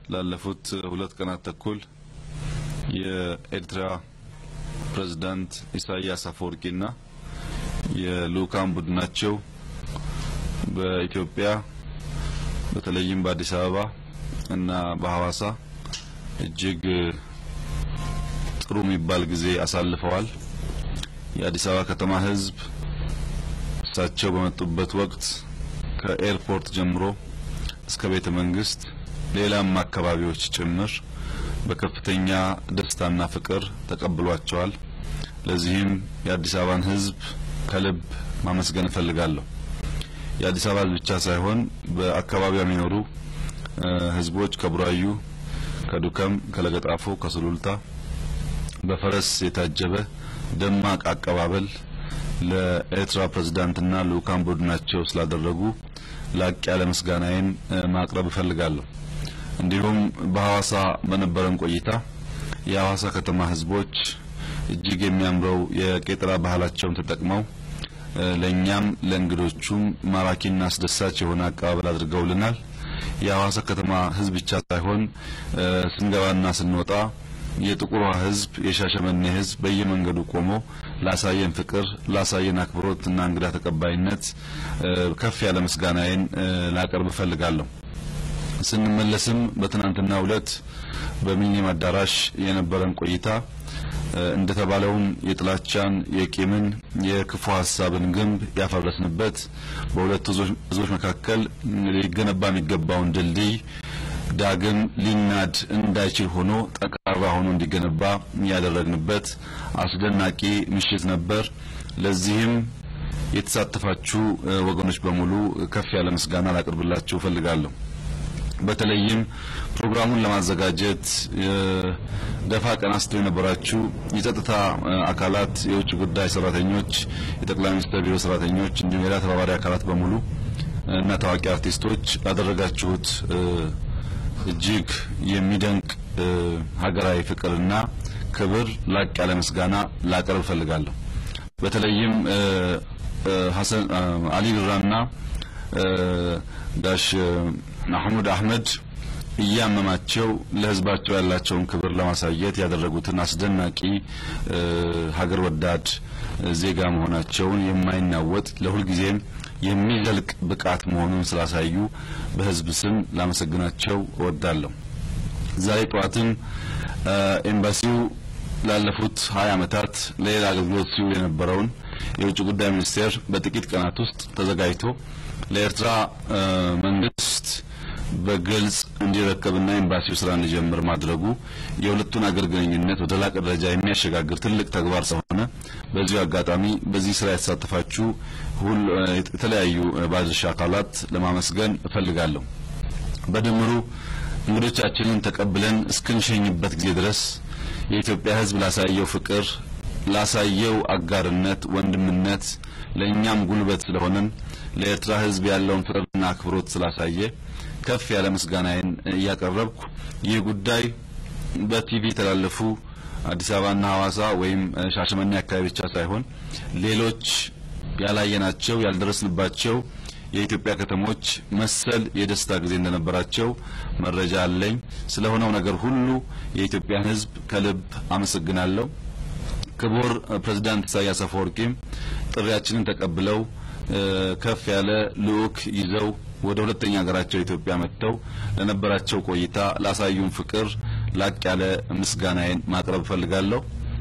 ላለፉት ሁለት ቀናት ተኩል የኤርትራ ፕሬዝዳንት ኢሳያስ አፈወርቂና የልኡካን ቡድናቸው በኢትዮጵያ በተለይም በአዲስ አበባ እና በሐዋሳ እጅግ ጥሩ የሚባል ጊዜ አሳልፈዋል። የአዲስ አበባ ከተማ ሕዝብ እሳቸው በመጡበት ወቅት ከኤርፖርት ጀምሮ እስከ ቤተ መንግስት ሌላም አካባቢዎች ጭምር በከፍተኛ ደስታና ፍቅር ተቀብሏቸዋል። ለዚህም የአዲስ አበባን ሕዝብ ከልብ ማመስገን እፈልጋለሁ። የአዲስ አበባ ሕዝብ ብቻ ሳይሆን በአካባቢው የሚኖሩ ሕዝቦች ከቡራዩ፣ ከዱከም፣ ከለገጣፎ፣ ከሱሉልታ በፈረስ የታጀበ ደማቅ አቀባበል ለኤርትራ ፕሬዝዳንትና ልኡካን ቡድናቸው ስላደረጉ ላቅ ያለ ምስጋናዬን ማቅረብ እፈልጋለሁ። እንዲሁም በሐዋሳ በነበረን ቆይታ የሐዋሳ ከተማ ህዝቦች እጅግ የሚያምረው የቄጠራ ባህላቸውን ተጠቅመው ለእኛም ለእንግዶቹም ማራኪና አስደሳች የሆነ አቀባበል አድርገውልናል። የሐዋሳ ከተማ ህዝብ ብቻ ሳይሆን ስንገባና ስንወጣ የጥቁሯ ህዝብ የሻሸመኔ ህዝብ በየመንገዱ ቆሞ ላሳየን ፍቅር ላሳየን አክብሮትና እንግዳ ተቀባይነት ከፍ ያለ ምስጋናዬን ላቀርብ እፈልጋለሁ። ስንመለስም በትናንትናው ዕለት በሚኒም አዳራሽ የነበረን ቆይታ እንደተባለውም የጥላቻን፣ የቂምን፣ የክፉ ሀሳብን ግንብ ያፈረስንበት በሁለቱ ህዝቦች መካከል ሊገነባ የሚገባውን ድልድይ ዳግም ሊናድ እንዳይችል ሆኖ ጠንካራ ሆኖ እንዲገነባ ያደረግንበት አስደናቂ ምሽት ነበር። ለዚህም የተሳተፋችሁ ወገኖች በሙሉ ከፍ ያለ ምስጋና ላቀርብላችሁ እፈልጋለሁ። በተለይም ፕሮግራሙን ለማዘጋጀት ደፋ ቀና ስትሉ የነበራችሁ የጸጥታ አካላት፣ የውጭ ጉዳይ ሰራተኞች፣ የጠቅላይ ሚኒስትር ቢሮ ሰራተኞች እንዲሁም ሌላ ተባባሪ አካላት በሙሉ እና ታዋቂ አርቲስቶች ላደረጋችሁት እጅግ የሚደንቅ ሀገራዊ ፍቅርና ክብር ላቅ ያለ ምስጋና ላቀርብ እፈልጋለሁ። በተለይም ሀሰን አሊ ቢራና ዳሽ ማህሙድ አህመድ እያመማቸው ለህዝባቸው ያላቸውን ክብር ለማሳየት ያደረጉትን አስደናቂ ሀገር ወዳድ ዜጋ መሆናቸውን የማይናወጥ ለሁልጊዜም የሚዘልቅ ብቃት መሆኑን ስላሳዩ በህዝብ ስም ላመሰግናቸው እወዳለሁ። ዛሬ ጠዋትም ኤምባሲው ላለፉት ሀያ ዓመታት ለሌላ አገልግሎት ሲውል የነበረውን የውጭ ጉዳይ ሚኒስቴር በጥቂት ቀናት ውስጥ ተዘጋጅቶ ለኤርትራ መንግስት በግልጽ እንዲረከብና ኤምባሲው ስራ እንዲጀምር ማድረጉ የሁለቱን አገር ግንኙነት ወደ ላቀ ደረጃ የሚያሸጋግር ትልቅ ተግባር ስለሆነ በዚሁ አጋጣሚ በዚህ ስራ የተሳተፋችሁ ሁሉ የተለያዩ ባለድርሻ አካላት ለማመስገን እፈልጋለሁ። በድምሩ እንግዶቻችንን ተቀብለን እስክንሸኝበት ጊዜ ድረስ የኢትዮጵያ ሕዝብ ላሳየው ፍቅር፣ ላሳየው አጋርነት፣ ወንድምነት ለእኛም ጉልበት ስለሆነን ለኤርትራ ሕዝብ ያለውን ፍቅርና አክብሮት ስላሳየ ከፍ ያለ ምስጋናዬን እያቀረብኩ ይህ ጉዳይ በቲቪ የተላለፉ አዲስ አበባና ሐዋሳ ወይም ሻሸመኔ አካባቢ ብቻ ሳይሆን ሌሎች ያላየናቸው ያልደረስንባቸው የኢትዮጵያ ከተሞች መሰል የደስታ ጊዜ እንደነበራቸው መረጃ አለኝ። ስለሆነው ነገር ሁሉ የኢትዮጵያን ሕዝብ ከልብ አመሰግናለሁ። ክቡር ፕሬዝዳንት ኢሳያስ አፈወርቂም ጥሪያችንን ተቀብለው ከፍ ያለ ልዑክ ይዘው ወደ ሁለተኛ ሀገራቸው ኢትዮጵያ መጥተው ለነበራቸው ቆይታ ላሳዩን ፍቅር ላቅ ያለ ምስጋናዬን ማቅረብ እፈልጋለሁ።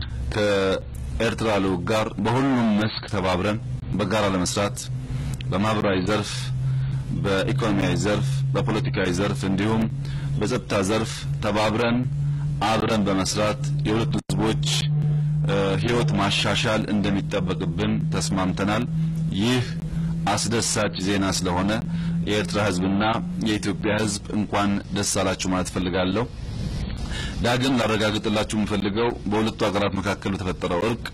ከኤርትራ ልዑክ ጋር በሁሉም መስክ ተባብረን በጋራ ለመስራት በማህበራዊ ዘርፍ፣ በኢኮኖሚያዊ ዘርፍ፣ በፖለቲካዊ ዘርፍ እንዲሁም በጸጥታ ዘርፍ ተባብረን አብረን በመስራት የሁለቱ ህዝቦች ህይወት ማሻሻል እንደሚጠበቅብን ተስማምተናል። ይህ አስደሳች ዜና ስለሆነ የኤርትራ ህዝብና የኢትዮጵያ ህዝብ እንኳን ደስ አላችሁ ማለት ፈልጋለሁ። ዳግም ላረጋግጥላችሁ የምፈልገው በሁለቱ ሀገራት መካከል በተፈጠረው እርቅ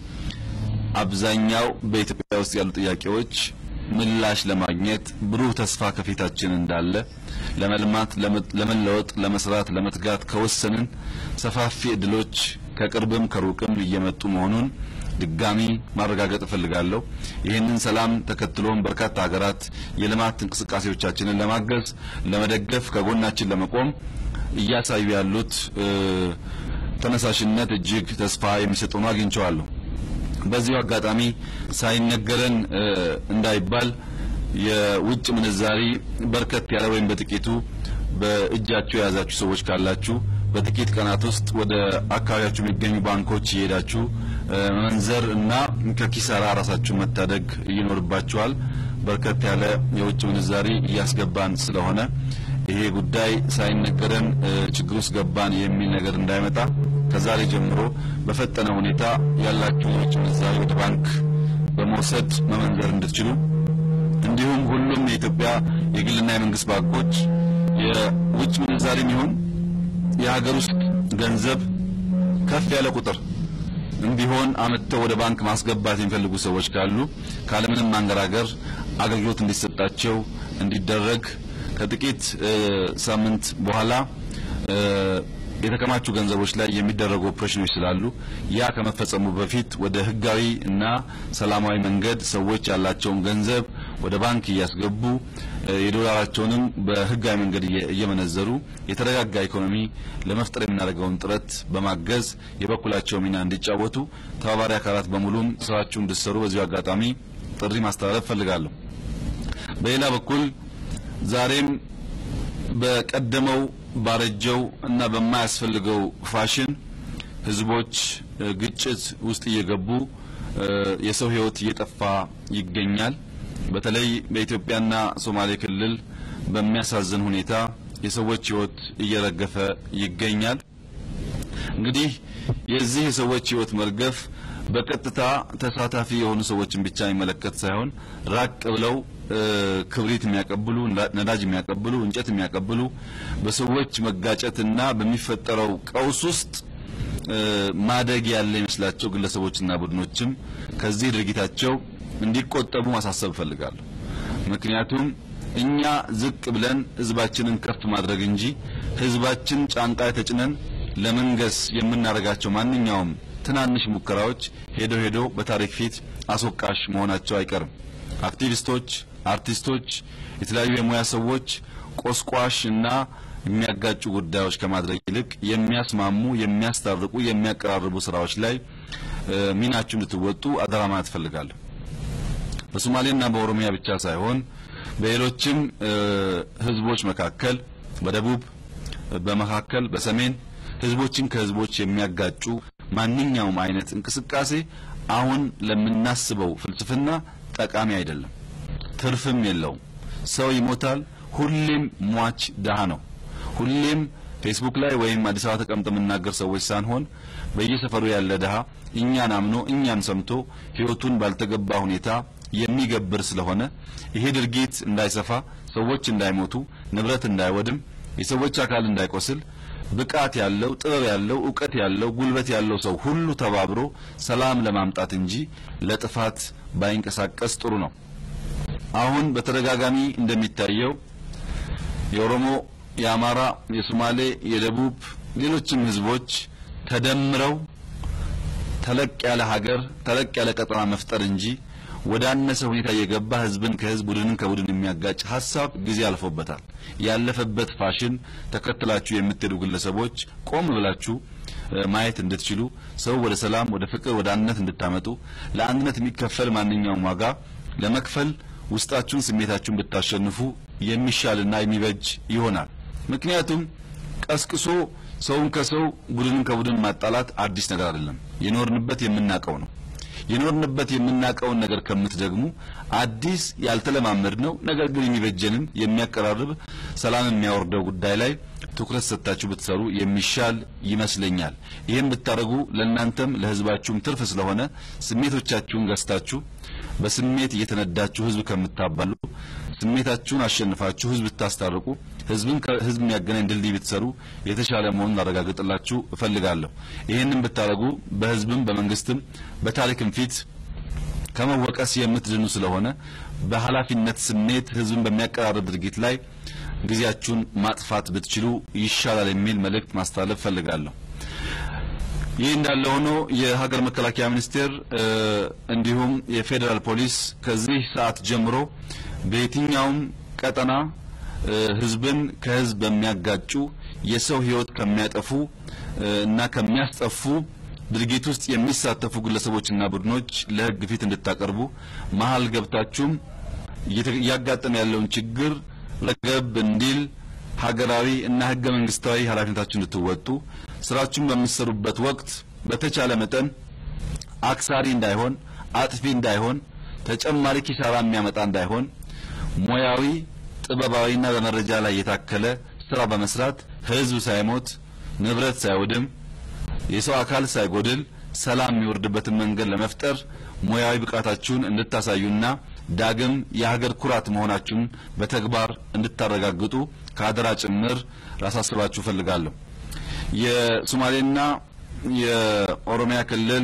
አብዛኛው በኢትዮጵያ ውስጥ ያሉ ጥያቄዎች ምላሽ ለማግኘት ብሩህ ተስፋ ከፊታችን እንዳለ ለመልማት፣ ለመለወጥ፣ ለመስራት፣ ለመትጋት ከወሰንን ሰፋፊ እድሎች ከቅርብም ከሩቅም እየመጡ መሆኑን ድጋሚ ማረጋገጥ እፈልጋለሁ። ይህንን ሰላም ተከትሎም በርካታ ሀገራት የልማት እንቅስቃሴዎቻችንን ለማገዝ፣ ለመደገፍ፣ ከጎናችን ለመቆም እያሳዩ ያሉት ተነሳሽነት እጅግ ተስፋ የሚሰጥ ሆኖ አግኝቼዋለሁ። በዚሁ አጋጣሚ ሳይነገረን እንዳይባል የውጭ ምንዛሪ በርከት ያለ ወይም በጥቂቱ በእጃችሁ የያዛችሁ ሰዎች ካላችሁ በጥቂት ቀናት ውስጥ ወደ አካባቢያችሁ የሚገኙ ባንኮች እየሄዳችሁ መንዘር እና ከኪሳራ ራሳችሁን መታደግ ይኖርባችኋል። በርከት ያለ የውጭ ምንዛሪ እያስገባን ስለሆነ ይሄ ጉዳይ ሳይነገረን ችግር ውስጥ ገባን የሚል ነገር እንዳይመጣ ከዛሬ ጀምሮ በፈጠነ ሁኔታ ያላችሁ የውጭ ምንዛሪ ወደ ባንክ በመውሰድ መመንዘር እንድትችሉ እንዲሁም ሁሉም የኢትዮጵያ የግልና የመንግስት ባንኮች የውጭ ምንዛሪም ይሁን የሀገር ውስጥ ገንዘብ ከፍ ያለ ቁጥር ቢሆን አመጥተው ወደ ባንክ ማስገባት የሚፈልጉ ሰዎች ካሉ ካለምንም ማንገራገር አገልግሎት እንዲሰጣቸው እንዲደረግ ከጥቂት ሳምንት በኋላ የተከማቹ ገንዘቦች ላይ የሚደረጉ ኦፕሬሽኖች ስላሉ ያ ከመፈጸሙ በፊት ወደ ህጋዊ እና ሰላማዊ መንገድ ሰዎች ያላቸውን ገንዘብ ወደ ባንክ እያስገቡ የዶላራቸውንም በህጋዊ መንገድ እየመነዘሩ የተረጋጋ ኢኮኖሚ ለመፍጠር የምናደርገውን ጥረት በማገዝ የበኩላቸው ሚና እንዲጫወቱ ተባባሪ አካላት በሙሉም ስራችሁ እንድትሰሩ በዚሁ አጋጣሚ ጥሪ ማስተላለፍ ፈልጋለሁ። በሌላ በኩል ዛሬም በቀደመው ባረጀው እና በማያስፈልገው ፋሽን ህዝቦች ግጭት ውስጥ እየገቡ የሰው ህይወት እየጠፋ ይገኛል። በተለይ በኢትዮጵያና ሶማሌ ክልል በሚያሳዝን ሁኔታ የሰዎች ህይወት እየረገፈ ይገኛል። እንግዲህ የዚህ የሰዎች ህይወት መርገፍ በቀጥታ ተሳታፊ የሆኑ ሰዎችን ብቻ የሚመለከት ሳይሆን ራቅ ብለው ክብሪት የሚያቀብሉ፣ ነዳጅ የሚያቀብሉ፣ እንጨት የሚያቀብሉ በሰዎች መጋጨትና በሚፈጠረው ቀውስ ውስጥ ማደግ ያለ ይመስላቸው ግለሰቦችና ቡድኖችም ከዚህ ድርጊታቸው እንዲቆጠቡ ማሳሰብ እፈልጋለሁ። ምክንያቱም እኛ ዝቅ ብለን ህዝባችንን ከፍ ማድረግ እንጂ ህዝባችን ጫንቃ ላይ ተጭነን ለመንገስ የምናደርጋቸው ማንኛውም ትናንሽ ሙከራዎች ሄዶ ሄዶ በታሪክ ፊት አስወቃሽ መሆናቸው አይቀርም። አክቲቪስቶች፣ አርቲስቶች፣ የተለያዩ የሙያ ሰዎች ቆስቋሽ እና የሚያጋጩ ጉዳዮች ከማድረግ ይልቅ የሚያስማሙ፣ የሚያስታርቁ፣ የሚያቀራርቡ ስራዎች ላይ ሚናችሁ እንድትወጡ አደራ ማለት እፈልጋለሁ። በሶማሌና በኦሮሚያ ብቻ ሳይሆን በሌሎችም ህዝቦች መካከል በደቡብ፣ በመካከል፣ በሰሜን ህዝቦችን ከህዝቦች የሚያጋጩ ማንኛውም አይነት እንቅስቃሴ አሁን ለምናስበው ፍልስፍና ጠቃሚ አይደለም፣ ትርፍም የለውም። ሰው ይሞታል። ሁሌም ሟች ድሃ ነው። ሁሌም ፌስቡክ ላይ ወይም አዲስ አበባ ተቀምጠ የምናገር ሰዎች ሳንሆን በየሰፈሩ ያለ ድሃ እኛን አምኖ እኛን ሰምቶ ህይወቱን ባልተገባ ሁኔታ የሚገብር ስለሆነ ይሄ ድርጊት እንዳይሰፋ፣ ሰዎች እንዳይሞቱ፣ ንብረት እንዳይወድም፣ የሰዎች አካል እንዳይቆስል ብቃት ያለው ጥበብ ያለው እውቀት ያለው ጉልበት ያለው ሰው ሁሉ ተባብሮ ሰላም ለማምጣት እንጂ ለጥፋት ባይንቀሳቀስ ጥሩ ነው። አሁን በተደጋጋሚ እንደሚታየው የኦሮሞ፣ የአማራ፣ የሶማሌ፣ የደቡብ ሌሎችም ህዝቦች ተደምረው ተለቅ ያለ ሀገር ተለቅ ያለ ቀጠና መፍጠር እንጂ ወደ አነሰ ሁኔታ የገባ ህዝብን ከህዝብ ቡድንን ከቡድን የሚያጋጭ ሀሳብ ጊዜ አልፎበታል። ያለፈበት ፋሽን ተከትላችሁ የምትሄዱ ግለሰቦች ቆም ብላችሁ ማየት እንድትችሉ ሰው ወደ ሰላም፣ ወደ ፍቅር፣ ወደ አንድነት እንድታመጡ ለአንድነት የሚከፈል ማንኛውም ዋጋ ለመክፈል ውስጣችሁን ስሜታችሁን ብታሸንፉ የሚሻልና የሚበጅ ይሆናል። ምክንያቱም ቀስቅሶ ሰውን ከሰው ቡድንን ከቡድን ማጣላት አዲስ ነገር አይደለም። የኖርንበት የምናውቀው ነው። የኖርንበት የምናውቀውን ነገር ከምትደግሙ አዲስ ያልተለማመድ ነው ነገር ግን የሚበጀንን የሚያቀራርብ ሰላም የሚያወርደው ጉዳይ ላይ ትኩረት ሰጥታችሁ ብትሰሩ የሚሻል ይመስለኛል። ይህን ብታደርጉ ለእናንተም ለህዝባችሁም ትርፍ ስለሆነ ስሜቶቻችሁን ገዝታችሁ በስሜት እየተነዳችሁ ህዝብ ከምታባሉ ስሜታችሁን አሸንፋችሁ ህዝብ ብታስታርቁ ህዝብን ከህዝብ የሚያገናኝ ድልድይ ብትሰሩ የተሻለ መሆኑን ላረጋግጥላችሁ እፈልጋለሁ። ይህንን ብታደርጉ በህዝብም በመንግስትም በታሪክም ፊት ከመወቀስ የምትድኑ ስለሆነ በኃላፊነት ስሜት ህዝብን በሚያቀራርብ ድርጊት ላይ ጊዜያችሁን ማጥፋት ብትችሉ ይሻላል የሚል መልእክት ማስተላለፍ እፈልጋለሁ። ይህ እንዳለ ሆኖ የሀገር መከላከያ ሚኒስቴር እንዲሁም የፌዴራል ፖሊስ ከዚህ ሰዓት ጀምሮ በየትኛውም ቀጠና ህዝብን ከህዝብ በሚያጋጩ የሰው ሕይወት ከሚያጠፉ እና ከሚያስጠፉ ድርጊት ውስጥ የሚሳተፉ ግለሰቦችና ቡድኖች ለሕግ ፊት እንድታቀርቡ መሀል ገብታችሁም እያጋጠመ ያለውን ችግር ረገብ እንዲል ሀገራዊ እና ሕገ መንግስታዊ ኃላፊነታችሁን እንድትወጡ ስራችሁን በምትሰሩበት ወቅት በተቻለ መጠን አክሳሪ እንዳይሆን፣ አጥፊ እንዳይሆን፣ ተጨማሪ ኪሳራ የሚያመጣ እንዳይሆን ሙያዊ ጥበባዊና በመረጃ ላይ የታከለ ስራ በመስራት ህዝብ ሳይሞት ንብረት ሳይወድም የሰው አካል ሳይጎድል ሰላም የሚወርድበትን መንገድ ለመፍጠር ሙያዊ ብቃታችሁን እንድታሳዩና ዳግም የሀገር ኩራት መሆናችሁን በተግባር እንድታረጋግጡ ከአደራ ጭምር ላሳስባችሁ እፈልጋለሁ። የሶማሌና የኦሮሚያ ክልል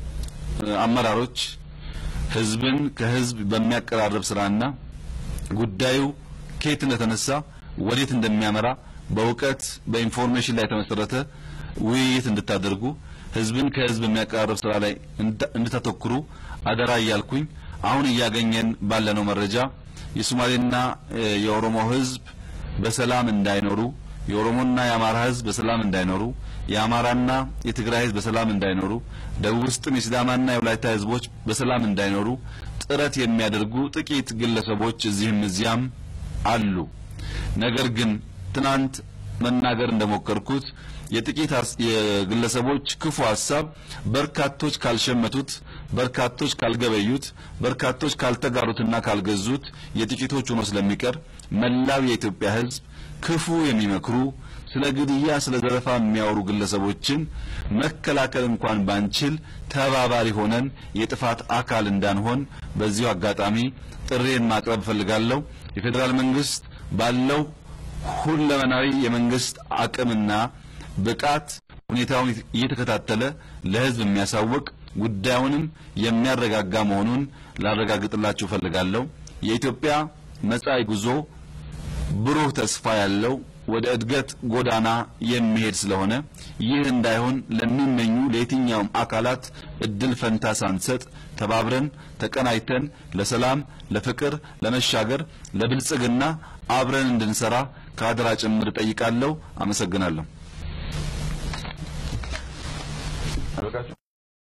አመራሮች ህዝብን ከህዝብ በሚያቀራርብ ስራና ጉዳዩ ከየት እንደተነሳ ወዴት እንደሚያመራ በእውቀት በኢንፎርሜሽን ላይ የተመሰረተ ውይይት እንድታደርጉ ህዝብን ከህዝብ የሚያቀራርብ ስራ ላይ እንድታተኩሩ አደራ እያልኩኝ አሁን እያገኘን ባለነው መረጃ የሶማሌና የኦሮሞ ህዝብ በሰላም እንዳይኖሩ፣ የኦሮሞና የአማራ ህዝብ በሰላም እንዳይኖሩ፣ የአማራና የትግራይ ህዝብ በሰላም እንዳይኖሩ፣ ደቡብ ውስጥም የሲዳማና የወላይታ ህዝቦች በሰላም እንዳይኖሩ ጥረት የሚያደርጉ ጥቂት ግለሰቦች እዚህም እዚያም አሉ። ነገር ግን ትናንት መናገር እንደሞከርኩት የጥቂት የግለሰቦች ክፉ ሀሳብ በርካቶች ካልሸመቱት፣ በርካቶች ካልገበዩት፣ በርካቶች ካልተጋሩትና ካልገዙት የጥቂቶች ሆኖ ስለሚቀር መላው የኢትዮጵያ ህዝብ ክፉ የሚመክሩ ስለ ግድያ፣ ስለ ዘረፋ የሚያወሩ ግለሰቦችን መከላከል እንኳን ባንችል ተባባሪ ሆነን የጥፋት አካል እንዳንሆን በዚሁ አጋጣሚ ጥሬን ማቅረብ እፈልጋለሁ። የፌዴራል መንግስት ባለው ሁለመናዊ የመንግስት አቅምና ብቃት ሁኔታውን እየተከታተለ ለህዝብ የሚያሳውቅ ጉዳዩንም የሚያረጋጋ መሆኑን ላረጋግጥላችሁ እፈልጋለሁ። የኢትዮጵያ መጻኢ ጉዞ ብሩህ ተስፋ ያለው ወደ እድገት ጎዳና የሚሄድ ስለሆነ ይህ እንዳይሆን ለሚመኙ ለየትኛውም አካላት እድል ፈንታ ሳንሰጥ ተባብረን ተቀናይተን ለሰላም፣ ለፍቅር፣ ለመሻገር፣ ለብልጽግና አብረን እንድንሰራ ከአደራ ጭምር እጠይቃለሁ። አመሰግናለሁ።